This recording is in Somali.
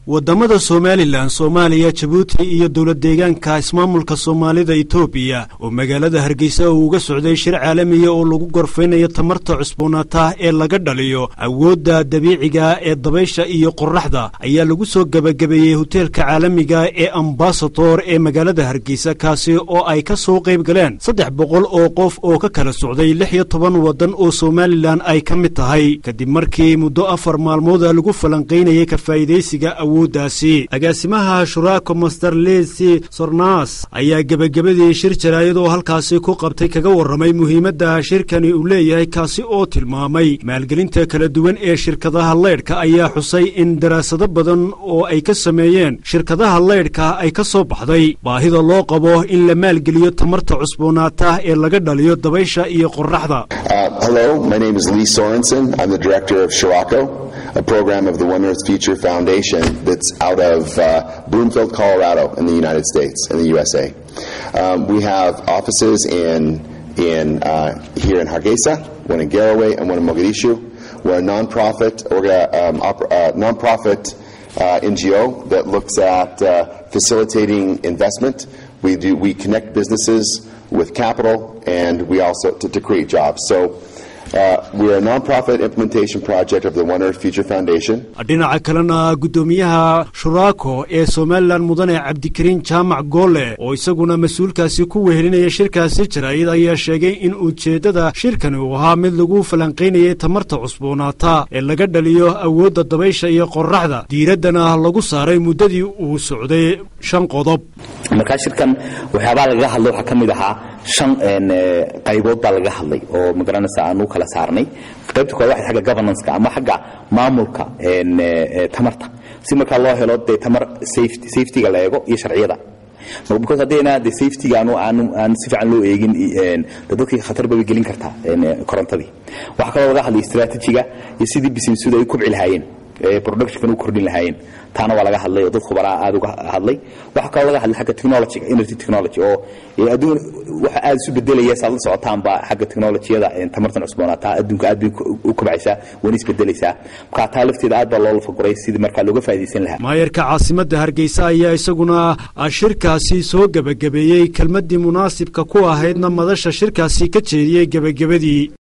wadamada somalilan soomaaliya jabuuti iyo dowlad deegaanka ismaamulka soomaalida etoobiya oo magaalada hargeysa uu uga socday shir caalamiya oo lagu gorfaynayo tamarta cusboonaata ee laga dhaliyo awoodda dabiiciga ee dabaysha iyo qoraxda ayaa lagu soo gebagabeeyey hoteelka caalamiga ee ambasador ee magaalada hargeysa kaasi oo ay ka soo qayb galeen saddex boqol oo qof oo ka kala socday lix iyo toban waddan oo somalilan ay ka mid tahay kadib markii muddo afar maalmooda lagu falanqaynayay ka faa'iidaysiga awooddaasi agaasimaha shuraako master lesi sornas ayaa gebagabadii shir jaraayad oo halkaasi ku qabtay kaga warramay muhiimadda shirkani uu leeyahay kaasi oo tilmaamay maalgelinta kala duwan ee shirkadaha leydhka ayaa xusay in daraasado badan oo ay ka sameeyeen shirkadaha leydhka ay ka soo baxday baahida loo qabo in la maalgeliyo tamarta cusboonaata ee laga dhaliyo dabaysha iyo qoraxda a program of the One Earth Future Foundation that's out of uh, Bloomfield, Colorado, in the United States, in the USA. Um, we have offices in in uh, here in Hargeisa, one in Garaway, and one in Mogadishu. We're a nonprofit um, uh, nonprofit NGO that looks at facilitating investment. We do we connect businesses with capital, and we also to, to create jobs. So. dhinaca kalena guddoomiyaha shuraako ee somalilan mudane cabdikariin jaamac goole oo isaguna mas-uulkaasi ku wehelinaya shirkaasi jaraayid ayaa sheegay in ujeeddada shirkani uu ahaa mid lagu falanqaynayay tamarta cusboonaata ee laga dhaliyo awoodda dabaysha iyo qoraxda diiraddana lagu saaray muddadii uu socday shan qodob markaa shirkan waxyaabaa lagaga hadlay waxaa ka mid ahaa shan qaybood baa laga hadlay oo magaranaysa aanu kala saarnay qaybta koowaad waxay xagga governanceka ama xagga maamulka tamarta si markaa loo helo dee tamar safetyga la eego iyo sharciyada because haddayna de safetyga aanu aanu aan si fiican loo eegin de dadkii khatar bay gelin kartaa korontadii waxaa kaloo laga hadlay strategiga iyo sidii businessudu ay u kubci lahaayeen productionkan u kordhin lahaayeen taana waa laga hadlay oo dad khubaraa aad uga hadlay waxaa kaloo laga hadlay xagga technologyga energy technology oo adduun waxa aad isu bedelaya saad la socotaanba xagga technologiyada tamartan cusboonaataa adduunka aad bay u kobcaysaa wana isbedelaysaa markaa taa lafteeda aad baa loo lafaguray sidii markaa looga faa'iidaysan lahaa maayarka caasimadda hargeysa ayaa isaguna shirkaasi soo gebagabeeyey kelmaddii munaasibka ku ahaydna madasha shirkaasi ka jeediyey gebagabadii